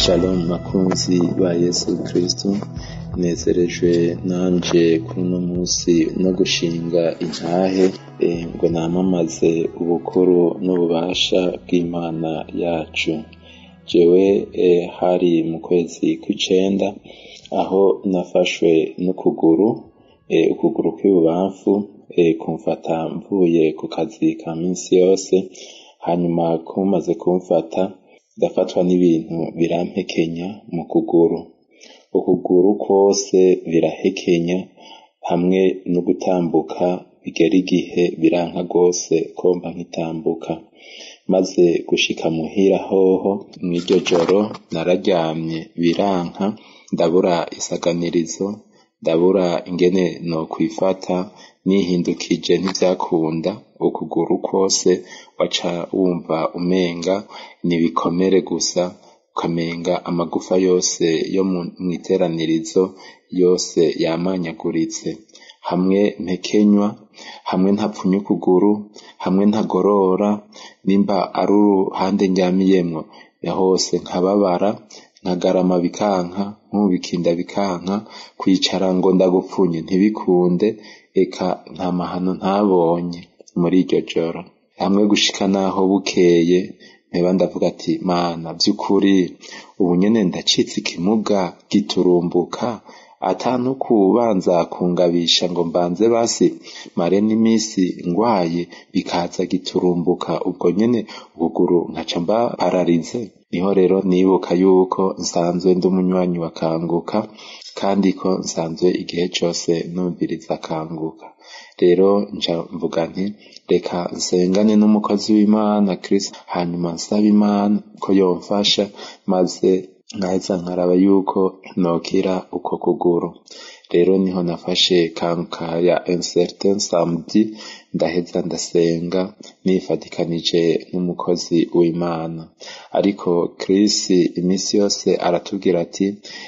Shalom bakunzi ba Yesu Kristo nezerejwe nanje kuri uno munsi no gushinga intahe ngo namamaze ubukuru n'ububasha bw'Imana yacu jewe hari mu kwezi kw'icenda aho nafashwe n'ukuguru ukuguru kw'ibubamfu kumfata mvuye ku kazi ka minsi yose hanyuma kumaze kumfata ndafatwa n'ibintu birampekenya mu kuguru ukuguru kwose birahekenya hamwe no gutambuka bigera igihe biranka rwose ko mba nkitambuka maze gushika muhira hoho mw'iryo joro nararyamye biranka ndabura isaganirizo ndabura ingene nokwifata nihindukije ntivyakunda ukuguru kwose waca wumva umenga n'ibikomere gusa ukamenga amagufa yose yo mw'iteranirizo yose yamanyaguritse hamwe mpekenywa hamwe ntapfunya ukuguru hamwe ntagorora nimba ari uruhande ndyamiyemwo hose nkababara nkagarama bikanka nkubikinda bikanka kwicara ngo ndagupfunye ntibikunde eka nta mahano ntabonye muri iryo joro hamwe gushika naho bukeye mpeba ndavuga ati mana vy'ukuri ubu nyene ndacitse ikimuga giturumbuka ata no kubanza kungabisha ngo mbanze basi mare n'imisi ngwaye bikaza giturumbuka ubwo nyene ukuguru nkaca mba pararize niho rero nibuka yuko nsanzwe ndi umunywanyi wa kanguka kandi ko nsanzwe igihe cose numviriza kanguka rero nca mvuga nti reka nsengane n'umukozi w'Imana Kristo hanyuma nsaba Imana ko yomfasha maze nkaheza nkaraba yuko nokira uko kuguru rero niho nafashe kanguka ya un certain samedi ndaheza ndasenga nifadikanije n'umukozi w'Imana ariko Chris iminsi yose aratubwira ati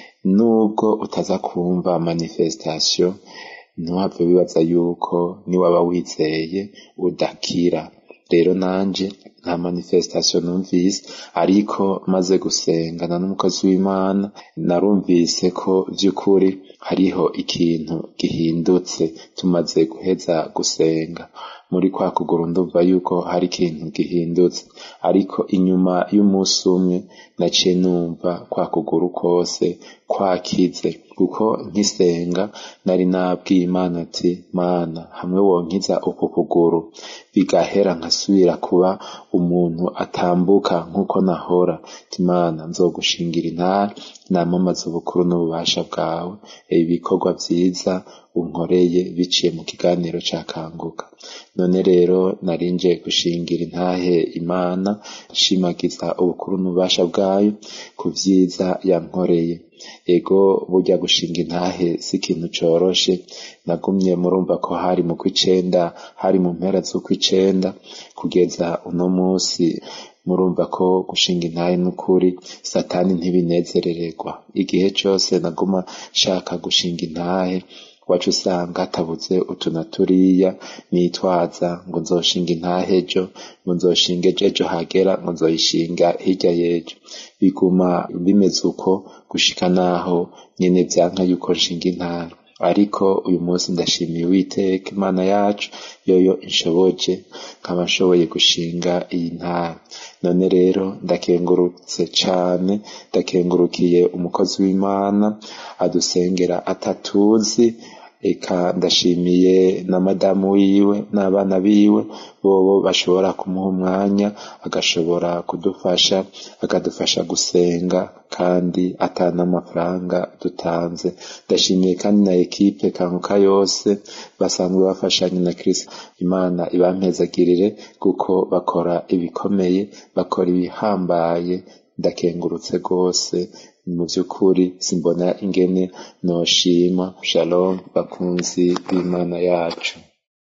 nubwo utaza kumva manifestation ntiwapfe wibaza yuko niwaba wizeye udakira rero nanje nta manifestation numvise ariko maze gusengana n'umukozi w'Imana narumvise ko vy'ukuri hariho ikintu gihindutse tumaze guheza gusenga muri kwa kuguru ndumva yuko hari ikintu gihindutse ariko inyuma y'umunsi umwe naciye numva kwa kuguru kose kwakize kuko nkisenga nari nabwiye Imana ati mana hamwe wonkiza uku kuguru bigahera nkasubira kuba umuntu atambuka nk'uko nahora Imana nzogushingira intara namamaza ubukuru n'ububasha bwawe ibikorwa vyiza unkoreye biciye mu kiganiro ca kanguka none rero narinje gushingira intahe Imana nshimagiza ubukuru n'ububasha bwayo ku vyiza yankoreye ego burya gushinga intahe si ikintu coroshe nagumye murumva ko hari mu kw'icenda hari mu mpera z'ukw'icenda kugeza uno musi murumva ko gushinga intahe n'ukuri satani ntibinezerererwa igihe cose naguma nshaka gushinga intahe wacu usanga hatabuze utu na turiya nitwaza ngo nzoshinga intahe ejo ngo nzoshinga ejo ejo hagera ngo nzoyishinga hirya y'ejo biguma bimeze uko gushika naho nyene vyanka yuko nshinga intahe ariko uyu munsi ndashimiye Uwiteka Imana yacu yoyo inshoboje nkaba nshoboye gushinga iyi ntara none rero ndakengurutse cane ndakengurukiye umukozi w'Imana adusengera atatuzi eka ndashimiye na madamu wiwe n'abana biwe bobo bashobora kumuha umwanya agashobora kudufasha akadufasha gusenga kandi ata n'amafaranga dutanze ndashimiye kandi na ekipe kanguka yose basanzwe bafashanya na Kristo Imana ibampezagirire kuko bakora ibikomeye bakora ibihambaye ndakengurutse rwose mu by'ukuri simbona ingene noshima shalom bakunzi b'Imana yacu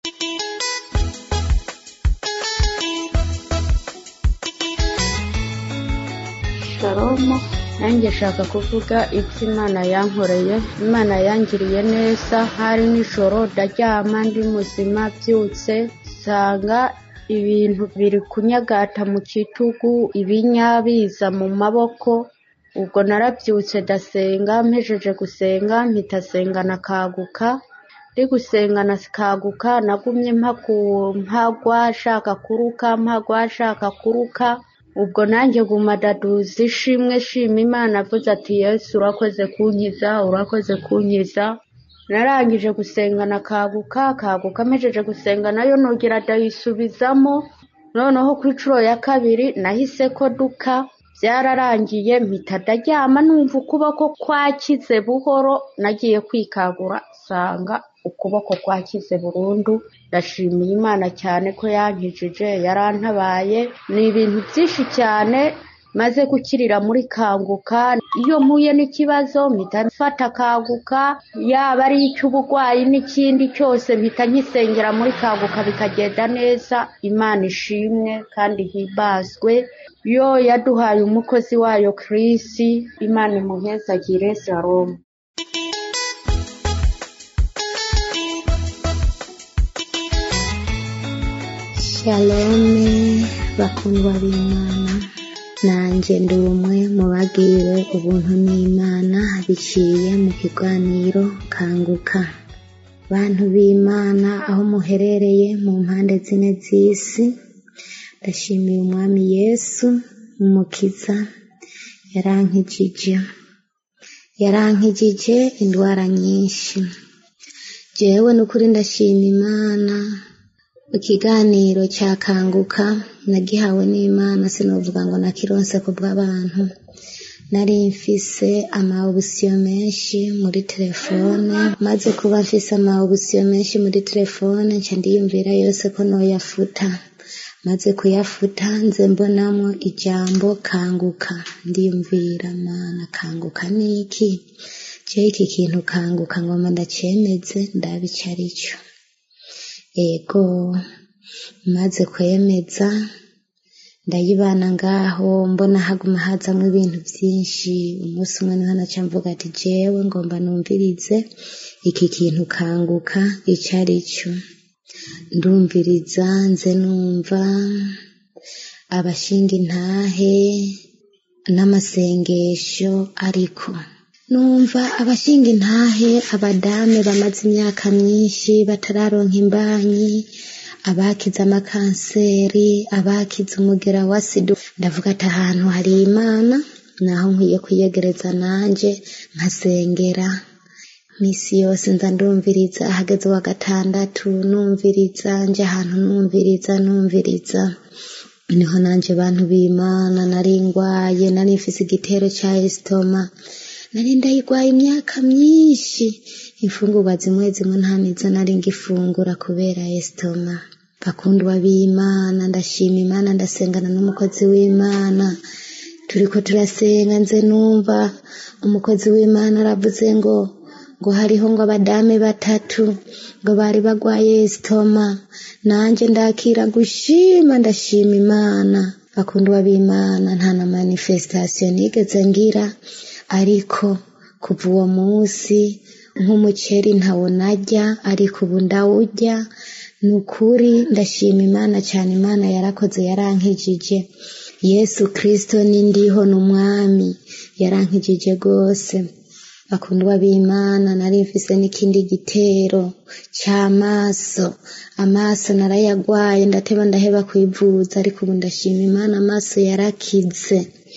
salomo nanjye nshaka kuvuga ibyo imana yankoreye imana yangiriye neza hari nijoro ndaryama ndi muzima byutse nsanga ibintu biri kunyagata mu kitugu ibinya biza mu maboko ubwo narabyutse ndasenga mpejeje gusenga mpita senga na kaguka ndi gusenga na kaguka nagumye mpagwa nshaka kuruka mpagwa nshaka kuruka ubwo nanjye guma daduza ishimwe shima imana avuze ati yesu urakoze kunkiza urakoze kunkiza narangije gusenga na kaguka kaguka mpejeje gusenga nayo nongera ndayisubizamo noneho ku inshuro ya kabiri nahise ko duka byararangiye mpita ndaryama numva ukuboko kwakize buhoro nagiye kwikagura nsanga ukuboko kwakize burundu ndashimiye imana cyane ko yankijije yarantabaye ni ibintu byinshi cyane maze gukirira muri kanguka iyo mpuye n'ikibazo mpita mfata kanguka yaba ari icy'uburwayi n'ikindi cyose mpita nkisengera muri kanguka bikagenda neza imana ishimwe kandi himbazwe yo yaduhaye umukozi wayo kirisi imana imuhezagire salomo shalome bakundwa b'imana nanjye ndi umwe mu bagiriwe ubuntu n'imana biciye mu kiganiro kanguka bantu b'imana aho muherereye mu mpande zine z'isi ndashimiye umwami yesu umukiza yarankijije yarankijije indwara nyinshi jewe n'ukuri ndashima imana ikiganiro cya kanguka nagihawe n'imana sinavuga ngo nakironse ku bw'abantu nari mfise amaobusiyo menshi muri telefone maze kuba mfise amaobusiyo menshi muri telefone nca ndiyumvira yose ko noyafuta maze kuyafuta nze mbonamo ijambo kanguka ndiyumvira mana kanguka niki je iki kintu kanguka ngoma ndacemeze ndabica arico ego maze kwemeza ndayibana ngaho mbona haguma hazamwo ibintu byinshi umunsi umwe niho naca mvuga ati jewe ngomba numvirize iki kintu kanguka ico ari cyo ndumviriza nze numva abashinga intahe n'amasengesho ariko numva abashinga intahe abadame bamaze imyaka myinshi batararonka imbanyi abakize amakanseri abakize umugera wa sida ndavuga ati ahantu hari imana naho nkwiye kuyegereza nanje nkasengera misi yose nza ndumviriza ahageze wa gatandatu numviriza nje ahantu numviriza numviriza niho nanje bantu b'imana nari ngwaye nari mfise igitero ca esitoma nari ndayigwaye imyaka myinshi imfungurwa zimwe zimwe nta nizo nari ngifungura kubera esitoma bakundwa b'imana ndashima imana ndasengana n'umukozi w'imana turiko turasenga nze numva umukozi w'imana aravuze ngo ngo hariho ngo abadame batatu ngo bari bagwaye esitoma nanje ndakira gushima ndashima imana bakundwa b'imana nta na manifestation nigeze ngira ariko kuva uwo munsi nk'umuceri ntawo narya ariko ubu ndawurya ni ukuri ndashima imana cyane imana yarakoze yarankijije yesu kirisito n'indiho ni umwami yarankijije rwose bakundwa b'imana nari mfise n'ikindi gitero cy'amaso amaso narayagwaye ndateba ndaheba kwivuza ariko ubu ndashima imana amaso yarakize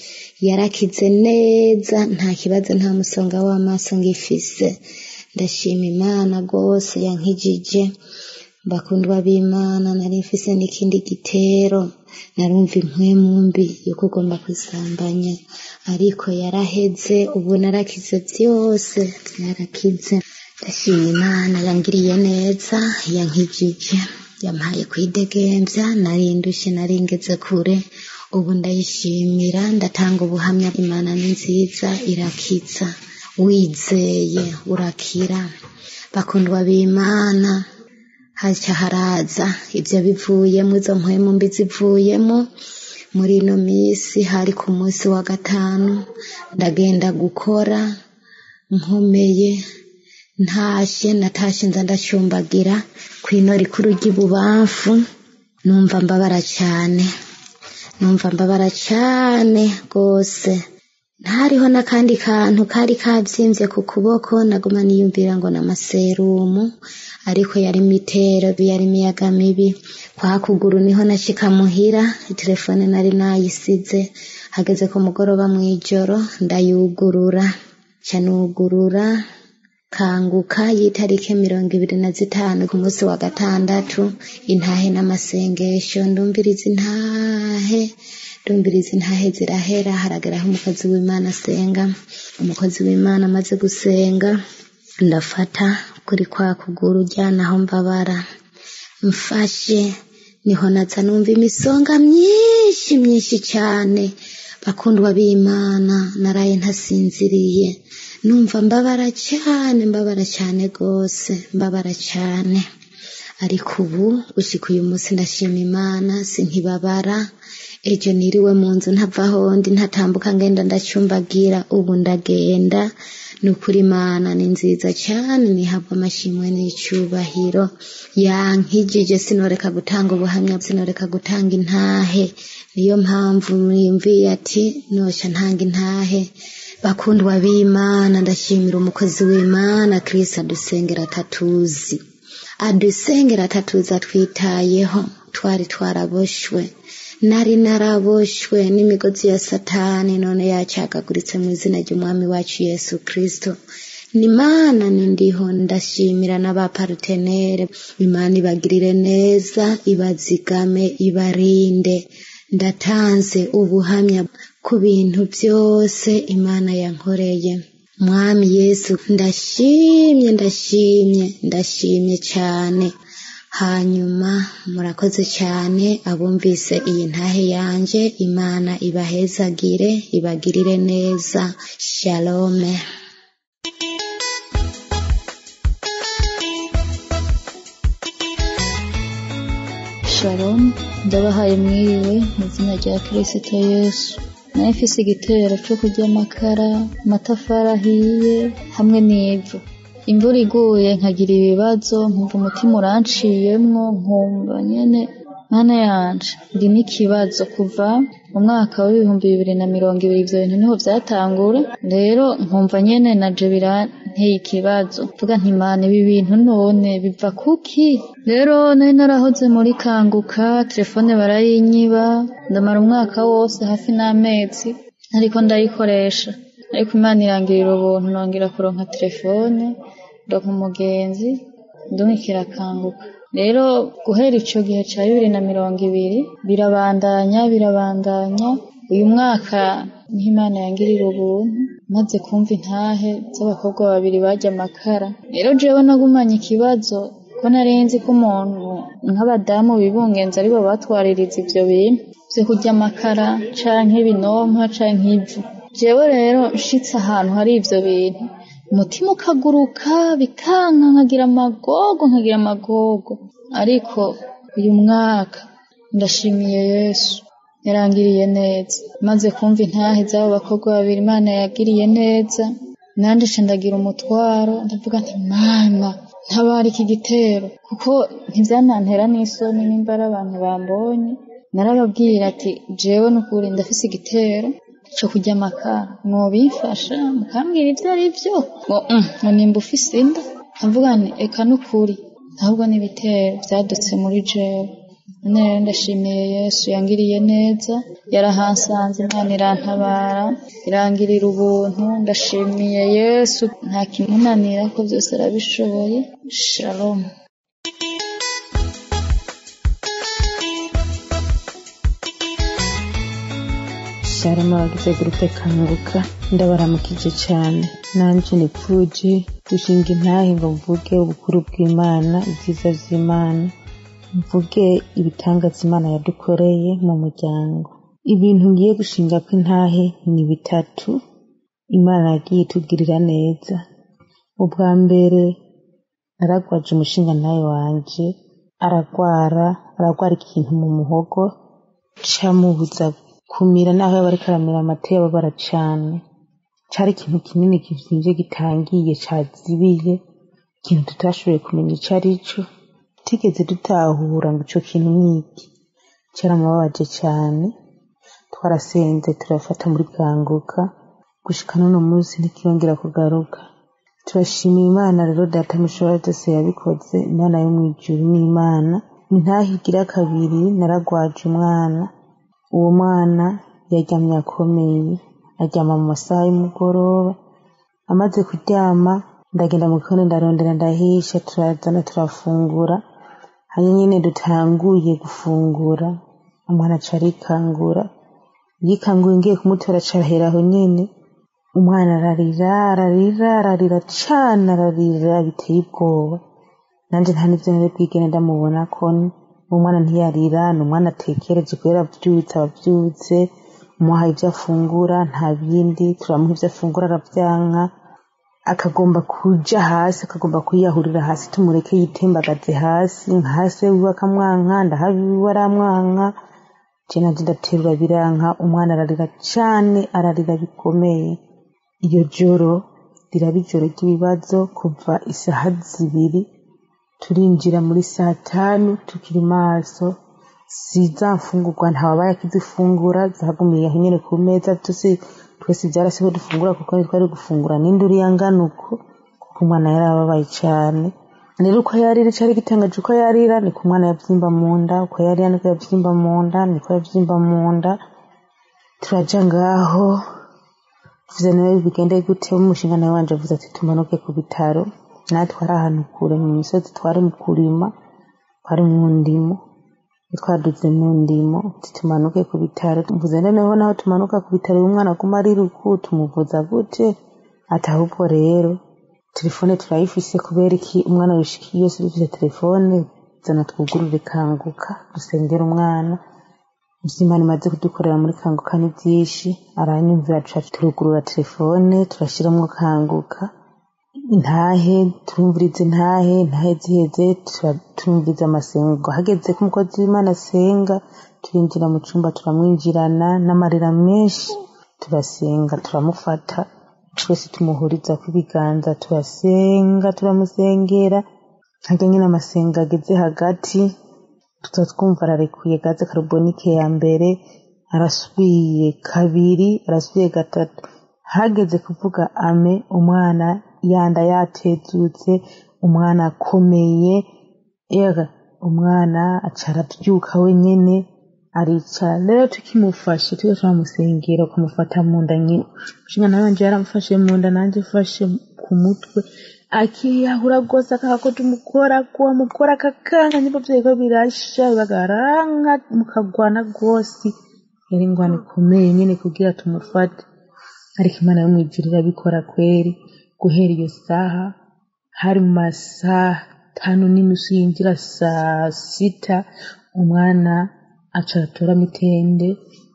yarakize neza nta kibazo nta musonga w'amaso ngifise ndashima imana rwose yankijije bakundwa b'imana nari mfise n'ikindi gitero narumva impwemu mbi yo kugomba kwisambanya ariko yaraheze ubu narakize byose byarakize ndashima imana yangiriye neza yankijije yampaye kwidegembya nari ndushye nari ngeze kure ubu ndayishimira ndatanga ubuhamya imana ni nziza irakiza wizeye urakira bakundwa b'imana haca haraza ibyo bivuyemo izo mpwemu mbi zivuyemo muri ino minsi hari ku munsi wa gatanu ndagenda gukora nkomeye ntashe natashe nza ndacumbagira ku ino rikuru ry'ibubamfu numva mbabara cyane numva mbabara cyane rwose ntariho n'akandi kantu kari kavyimbye ku kuboko naguma niyumvira ngo n'amaserumu ariko yari mitero yari imiyaga mibi kwa kuguru niho nashika muhira telefone nari nayisize hageze ku mugoroba mw'ijoro ndayugurura ca nugurura kanguka y'itarike mirongo ibiri na zitanu ku munsi wa gatandatu intahe n'amasengesho ndumviriza intahe ndumviriza intahe zirahera harageraho umukozi w'imana asenga umukozi w'imana amaze gusenga ndafata kuri kwa kuguru ujyanaho mbabara mfashe niho naza numva imisonga myinshi myinshi cyane bakundwa b'imana naraye ntasinziriye numva mbabara cyane mbabara cyane rwose mbabara cyane ariko ubu gushika uyu munsi ndashima imana sinkibabara ejo niriwe mu nzu ntavaho ndi ntatambuka ngenda ndacyumbagira ubu ndagenda ni ukuri imana ni nziza cyane nihabwa amashimwe n'icyubahiro yankijije sinoreka gutanga ubuhamya sinoreka gutanga intahe niyo mpamvu mwiyumviye ati nosha ntanga intahe bakundwa b'imana ndashimira umukozi w'imana kirisi adusengera atatuzi adusengera atatuzi atwitayeho twari twaraboshwe nari naraboshwe n'imigozi ya satani none yacagaguritse mu izina ry'umwami wacu yesu kirisito ni mana nindiho ndashimira n'abaparutenere imana ibagirire neza ibazigame ibarinde ndatanze ubuhamya ku bintu byose imana yankoreye mwami yesu ndashimye ndashimye ndashimye cyane hanyuma murakoze cyane abumvise iyi ntahe yanje imana ibahezagire ibagirire neza shalome shalom ndabahaye mwiriwe mu izina rya kirisito yesu nawe mfise igitero cyo kurya amakara amatafari ahiye hamwe n'ivu imvura iguye nkagira ibibazo nkumva umutima uranciyemwo nkumva nyene mana yanje ndi n'ikibazo kuva mu mwaka w'ibihumbi bibiri na mirongo ibiri ivyo bintu niho vyatangura rero nkumva nyene naje biranteye ikibazo mvuga nti mana ibi bintu none biva kuki rero nari narahoze muri kanguka telefone barayinyiba ndamara umwaka wose hafi n'amezi ariko ndayikoresha ariko imana irangirira ubuntu nongera kuronka telefone ndonka umugenzi ndumikira kanguka rero guhera ico gihe ca bibiri na mirongo ibiri birabandanya birabandanya uyu mwaka niho imana yangirira ubuntu maze kumva intahe z'abakobwa babiri barya amakara rero jewe nagumanye ikibazo ko narinzi ko umuntu nk'abadamu bibungenza aribo batwaririza ivyo bintu vyo kurya amakara canke ibinonka canke ivu jewe rero nshitse ahantu hari ivyo bintu umutima ukaguruka bikanka nkagira amagogo nkagira amagogo ariko uyu mwaka ndashimiye yesu yarangiriye neza maze kumva intahe z'abo bakobwa babiri imana yagiriye neza nanje nca ndagira umutwaro ndavuga nti mana ntabara iki gitero kuko ntivyanantera n'isoni nimba ari abantu bambonye narababwira ati jewe nukuri ndafise igitero co kurya amakara mwobimfasha mukambwira ivyo ari vyo ngo "Mm, ngo nimba ufise inda nkavuga nti eka nukuri ahubwo n'ibitero vyadutse muri jewe none rero ndashimiye yesu yangiriye neza yarahansanze imana irantabara irangirira ubuntu ndashimiye yesu nta kimunanira ko byose arabishoboye shalom sharama bagize gurupe kanguka ndabaramukije cyane nanje nipfuje gushinga intahe ngo mvuge ubukuru bw'imana ibyiza vy'imana mvuge ibitangaza imana yadukoreye mu muryango ibintu ngiye gushinga ko intahe ni bitatu imana yagiye itugirira neza ubwa mbere naragwaje umushinga nawe wanje aragwara aragwara ikintu mu muhogo camubuza kumira naho yaba ariko aramira amata yababara cane cari ikintu kinini kivyimbye gitangiye cazibiye ikintu tutashoboye kumenya ico ari co tigeze dutahura ngo ico kintu niki caramubabaje cane twarasenze turafata muri bwanguka gushika n'uno munsi ntikirongera kugaruka turashimira imana rero data mushobora byose yabikoze imana yo mu ijuru n'imana ntahigira kabiri naragwaje umwana uwo mwana yaryamye akomeye aryama mu masaha y'umugoroba amaze kuryama ndagenda mu gikoni ndarondera ndahisha turazana turafungura hanyuma nyine dutanguye gufungura umwana aca arikangura yikanguye ngiye kumutora acarahera aho nyene umwana ararira ararira ararira cane ararira biteye ubwoba nanje nta n'ivyo nari bwigene ndamubona ko uwo mwana ntiyarira ni umwana atekereje kubera avyutse abavyutse umuhaye ivyo afungura nta bindi turamuha ivyo afungura aravyanka akagomba kuja hasi akagomba kwiyahurira hasi tumureke yitembagaze hasi hasi wiwe akamwanka ndahabiwe aramwanka je nanje ndaterura biranka umwana ararira cane ararira bikomeye iyo joro riraba ijoro ry'ibibazo kuva isaha zibiri turinjira muri saa tanu tukiri maso siza mfungurwa ntawabaye akizifungura zagumiye aho nyene ku meza tusi twese vyarase ko dufungura kuko ntitwari gufungura n'induru yangana uko kuko umwana yari ababaye cane rero uko yarira cari gitangaje uko yarira niko umwana yavyimba mu nda uko yarira niko yavyimba mu nda niko yavyimba mu nda turaja ngaho tuvuze nawe bigende gute umushinga nawe wanje avuze ati tumanuke ku bitaro natwe ari ahantu kure mu misozi twari mu kurima twari mu ndimo twaduze mu ndimo tumanuke ku bitaro mvuze noneho naho tumanuka ku bitaro uyu mwana aguma ari ruku tumuvuza gute ati ahubwo rero telefone turayifise kubera iki umwana wishikiye yose dufise telefone zana twugurure kanguka dusengera umwana ivy'imana imaze kudukorera muri kanguka ni vyinshi aranyumvira duca turugurura telefone turashiramwo kanguka intahe turumviriza intahe intahe ziheze turumviriza amasengo hageze ko umukozi w'imana asenga turinjira mu cumba turamwinjirana n'amarira menshi turasenga turamufata twese tumuhuriza ibiganza turasenga turamusengera harya nyine amasenga ageze hagati tuza twumva ararekuye gaze karubonike ya mbere arasubiye kabiri arasubiye gatatu hageze kuvuga ame umwana yanda yatezutse umwana akomeye ega umwana aca arabyuka wenyene aricara rero tukimufashe tuba turamusengera ukamufata mu nda nyine umushinga nawe wanje yaramufashe mu nda nanjye fashe ku mutwe akiyahura rwose akanga ko tumukora kuwamukora akakanga nyimba vyariko birasha bagaranka mukagwana rwose yari ingwana ikomeye nyene kugira tumufate ariko imana yo mw'ijuru irabikora kweri guhera iyo saha hari mu masaha tanu n'inusu yinjira saa sita umwana aca aratora mitende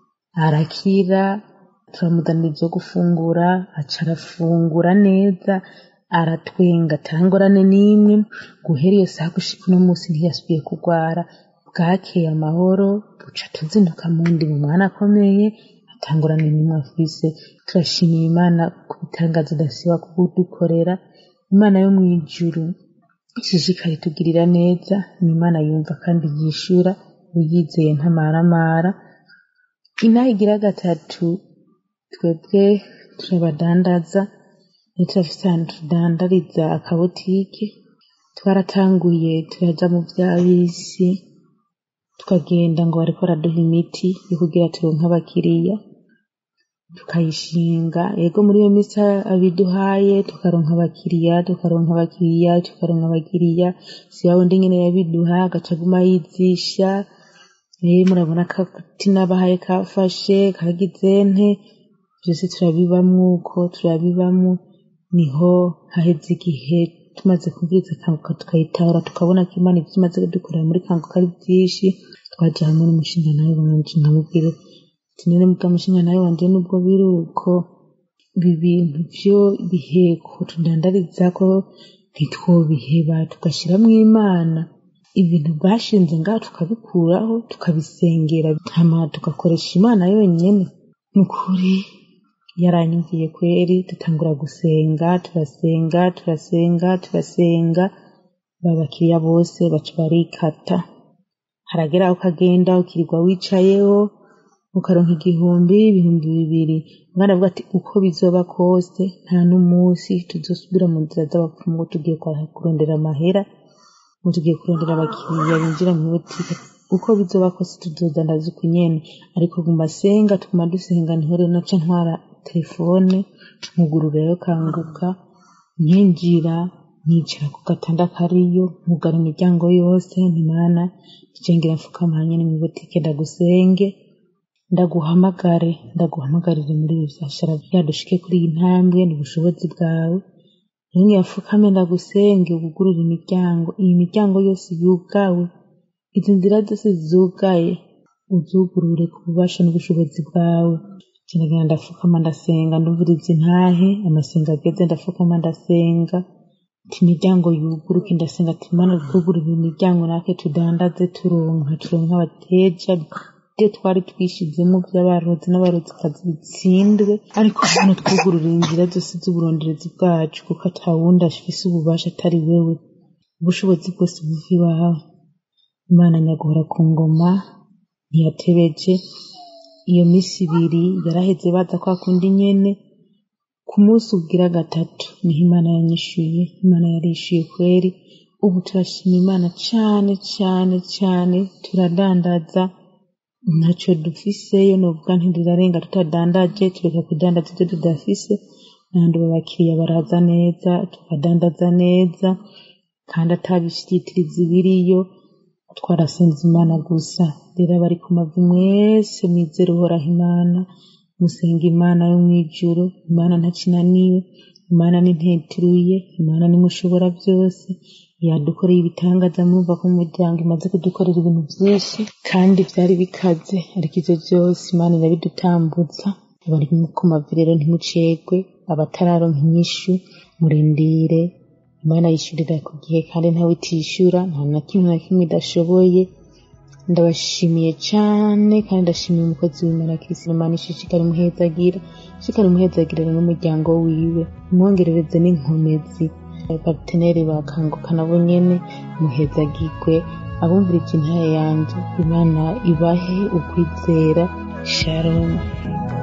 arakira turamuzanira ivyo gufungura aca arafungura neza aratwenga atangorane n'imwe guhera iyo saha gushika uno munsi ntiyasubiye kurwara bwakeye amahoro buca tuzinduka mu ndimi umwana akomeye atangorane n'imwe afise turashimira imana ku bitangazo idasiba kudukorera imana yo mu ijuru ishishikara itugirira neza ni imana yumva kandi yishura uyizeye ntamaramara inaha igira gatatu twebwe turabadandaza iyo turafise ahantu tudandariza akabotike twaratanguye turaja mu vya bisi tukagenda ngo bariko baraduha imiti yo kugira turonke abakiriya tukayishinga ego muri iyo misi abiduhaye tukaronka abakiriya tukaronka abakiriya tukaronka abakiriya si wundi nyene yabiduha agaca aguma yizisha eh murabona kati nabahaye kafashe kagize nte vyose turabibamwo uko turabibamwo niho haheze igihe tumaze kumviriza kanguka tukayitahura tukabona ko imana ivyo imaze kudukorera muri kanguka ari vyinshi twaja hamwe n'umushinga nawe wanje nkamubwira tinere muga mushinga nawe wanje nubwo biri uko ibi bintu vyo biheko tudandarizako ntitwobiheba tugashiramwo imana ibintu bashinze ngaho tukabikuraho tukabisengera hama tugakoresha imana yonyene ni ukuri yaranyumviye kweri dutangura gusenga turasenga turasenga turasenga babakiriya bose baca barikata haragera aho ukagenda ukirirwa wicayeho ukaronka igihumbi ibihumbi bibiri umwana avuga ati uko bizoba kose nta n'umunsi tuzosubira mu nzira z'abapfumu ngo tugiye kurondera amahera ngo tugiye kurondera abakiriya binjira mu butike uko bizoba kose tuzodandaza uko nyene ariko guma senga tuguma dusenga niho rero naca ntwara telefone nkugurura yo kanguka nkinjira nkicara ku gatanda kariyo nkugara imiryango yose ntimana icengera mfukamanye ni mu butike ndagusenge ndaguhamagare ndaguhamagarire muri ibi vyashara vyadushike kuri iyi ntambwe ni ubushobozi bwawe rimwe yafukame ndagusenge ugugurure imiryango iyi miryango yose yugawe izi nzira zose zugaye uzugurure ku bubasha n'ubushobozi bwawe kinagenda ndafukama ndasenga ndumviriza intahe amasenga ageze ndafukama ndasenga ati imiryango yuguruke ndasenga ati mana twugurure imiryango natwe tudandaze turonka turonka abateja ibyo twari twishizemo by'abarozi n'abarozikazi bitsindwe ariko hano twugururira inzira zose z'uburonderezi bwacu kuko atawundi afise ububasha atari wewe ubushobozi bwose buva iwawe imana nyaguhora ku ngoma ntiyatebeje iyo minsi ibiri yaraheze baza kwa kundi nyene ku munsi ubwira gatatu niho imana yanyishuye imana yarishuye kweri ubu turashima imana cane cane cane turadandaza ntacyo dufiseyo novuga ntidurarenga tutadandaje tureka kudandaza ibyo tudafise n'abandi babakiriya baraza neza tukadandaza neza kandi atabishitiriza ibiriyo twarasenze imana gusa rero abari ku mavi mwese mwizere uhoraho imana musenga imana yo mw'ijuru imana ntakinaniwe imana ninteturuye imana nimushobora byose yadukoreye ibitangaza mwumva ko mu muryango imaze kudukorera ibintu byinshi kandi byari bikaze ariko ivyo byose imana irabidutambutsa abari ku mavi rero ntimucegwe abatararonka inyishu murindire imana yishurira ku gihe kandi ntawe itishura nta na kimwe na kimwe idashoboye ndabashimiye cyane kandi ndashimiye umukozi w'imana kirisi imana ishishikara imuhezagira ishishikara imuhezagirana n'umuryango wiwe umwongerereze n'inkomezi abapateneri bakanguka nabo nyene muhezagirwe abumvira intaye yanje imana ibahe ukwizera shalom